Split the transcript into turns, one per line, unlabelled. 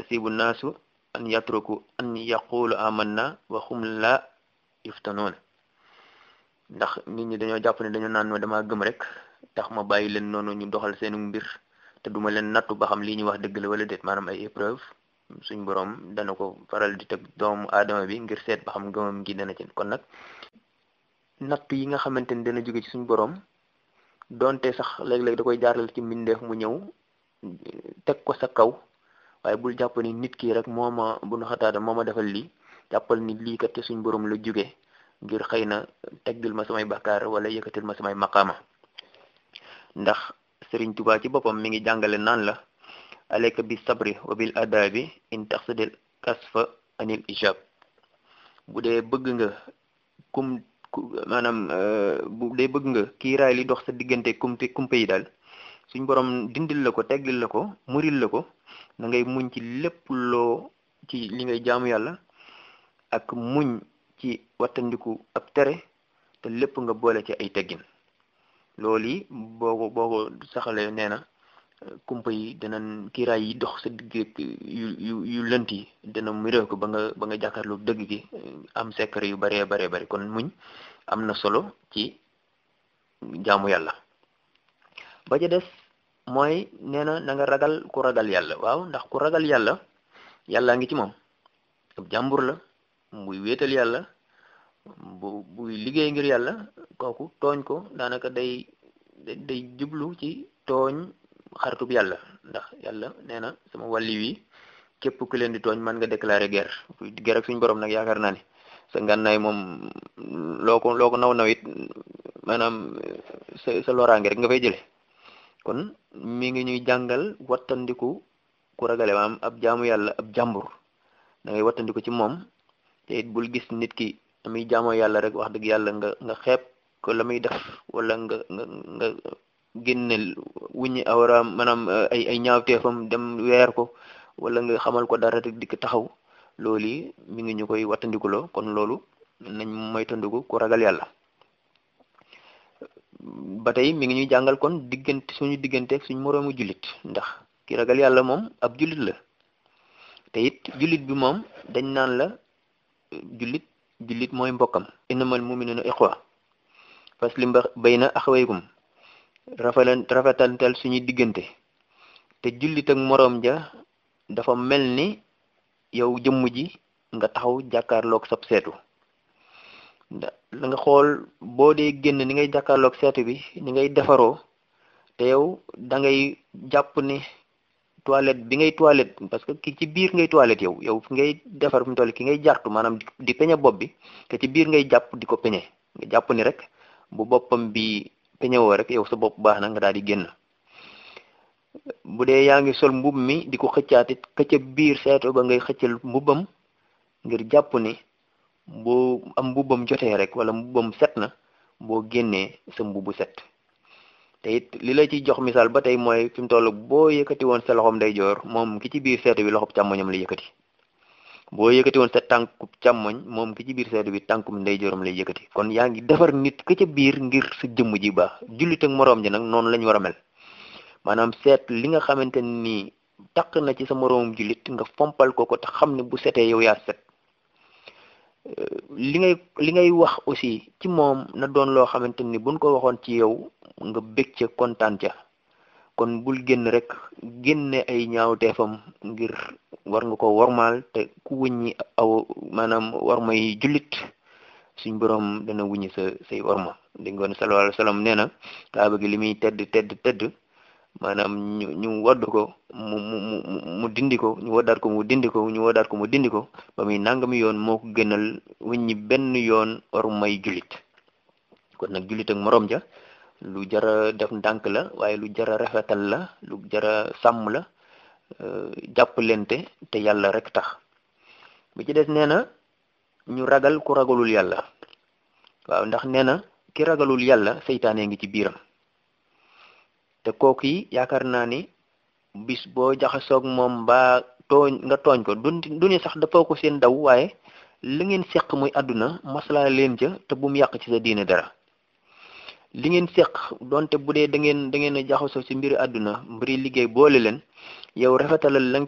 ayasibu naasu an yatruku an yaqulu amanna wa hum la yuftanoon ndax nit ñi dañoo jàpp ne dañoo naan ma dama gëm rek tax ma bàyyi leen noonu ñu doxal seenu mbir te duma leen nattu ba xam lii ñuy wax dëgg la wala déet maanaam ay épreuve suñ borom dana ko faral di teg doomu aadama bi ngir seet ba xam gëmam gi dana ci kon nag nattu yi nga xamante ni dana jóge ci suñ borom donte sax léeg-léeg da koy jaarale ci mbindeef mu ñëw teg ko sa kaw waaye bul jàpp ni nit ki rek moo ma bu nu xataata moo ma defal lii jàppal ni lii kat te suñ borom la jóge ngir xëy na teggil ma samay bakkaar wala yëkkatil ma samay maqaama ndax Sëriñ Tuubaa ci boppam mi ngi jàngale naan la alayka bi sabri wa bil adabi in taxsidil kasfa anil ijab bu dee bëgg nga kum maanaam bu dee bëgg nga kiiraay li dox sa diggante kumte kumpe yi daal suñ borom dindil la ko teggil la ko muril la ko na ngay muñ ci lépp loo ci li ngay jaamu yàlla ak muñ ci wattandiku ab tere te lépp nga boole ci ay teggin loolu yi boo ko boo ko saxalee nee na kumpa yi danañ kiiraay yi dox sa digg yu yu yu lënt yi dana miree ko ba nga ba nga jàkkaarloo dëgg gi am secret yu baree baree bari kon muñ am na solo ci jaamu yàlla ba ca des mooy nee na na nga ragal ku ragal yàlla waaw ndax ku ragal yàlla yàllaa ngi ci moom ab jàmbur la muy wéetal yàlla bu buy liggéey ngir yàlla kooku tooñ ko daanaka day day jublu ci tooñ xaritub yàlla ndax yàlla nee na sama wàlli wi képp ku leen di tooñ man nga déclarer guerre guerre ak suñu borom nag yaakaar naa ni sa ngànnaay moom loo ko loo ko naw nawit maanaam sa sa loraange rek nga fay jële kon mi ngi ñuy jàngal wattandiku ku ragale maam ab jaamu yàlla ab jàmbur da ngay wattandiku ci moom te it bul gis nit ki muy jaamoo yàlla rek wax dëgg yàlla nga nga xeeb ko la muy def wala nga nga nga génne wuññi awraam maanaam ay ay ñaawteefam dem weer ko wala nga xamal ko dara rek di ko taxaw loolu yi mi ngi ñu koy wattandikuloo kon loolu nañ moytandiku ku ragal yàlla ba tey mi ngi ñuy jàngal kon diggante suñu digganteeg suñu moroomu jullit ndax ki ragal yàlla moom ab jullit la te it jullit bi moom dañ naan la jullit jullit mooy mbokkam innamal mu'minuna ikhwa faslim bayna akhawaykum rafetal rafetantal suñuy diggante te jullit ak moroom ja dafa mel ni yow jëmm ji nga taxaw jàkkaarloog sab seetu da nga xool boo dee génn ni ngay jàkkaarloog seetu bi ni ngay defaroo te yow da ngay jàpp ni toilette bi ngay toilette parce que ki ci biir ngay toilette yow yow fi ngay defar fi mu toll ki ngay jartu maanaam di peñe bopp bi te ci biir ngay jàpp di ko peñe nga jàpp ni rek bu boppam bi peñe woo rek yow sa bopp baax na nga daal di génn bu dee yaa ngi sol mbub mi di ko xëccaatit këcca biir seetu ba ngay xëccal mbubam ngir jàpp ni boo am mbubam jotee rek wala mbubam set na boo génnee sa mbubu set te it li la ci jox misaal ba tey mooy fi mu toll boo yëkkati woon sa loxoom ndeyjoor moom ki ci biir seetu bi loxob càmmoñam la yëkkati boo yëkkati woon sa tànkub càmmoñ moom ki ci biir seetu bi tànkum ndeyjooram lay yëkkati kon yaa ngi defar nit ka ca biir ngir sa jëmm ji baax jullit ak moroom ji nag noonu lañ war a mel maanaam seet li nga xamante ni taq na ci sa moroomum jullit nga fompal ko ko te xam ne bu setee yow yaa set li ngay li ngay wax aussi ci moom na doon loo xamante ni buñ ko waxoon ci yow nga bég ca kontaan ca kon bul génn rek génne ay ñaawteefam ngir war nga ko wormaal te ku wuññi aw maanaam war may jullit suñ borom dana wuññi sa say worma di ngoon sallallahu alayhi wasallam nee na kaaba gi li muy tedd tedd tedd maanaam ñu ñu wadd ko mu mu mu mu dindi ko ñu waddaat ko mu dindi ko ñu waddaat ko mu dindi ko ba muy nangami yoon moo ko gënal wuññi benn yoon war may jullit kon nag jullit ak morom ja lu jara def ndànk la waaye lu jara rafetal la lu jara sàmm la jàppalente te yàlla rek tax bi ci des nee na ñu ragal ku ragalul yàlla waaw ndax nee na ki ragalul yàlla seytaane ngi ci biiram te kooku yi yaakaar naa ni bis boo jaxasoog moom mbaa tooñ nga tooñ ko du du ni sax dafa ko seen daw waaye li ngeen seq muy àdduna maslaa leen ca te bu mu yàq ci sa diine dara li ngeen seq donte bu dee da ngeen da ngeen a jaxasoo ci mbiri àdduna mbiri liggéey boole leen yow rafetalal la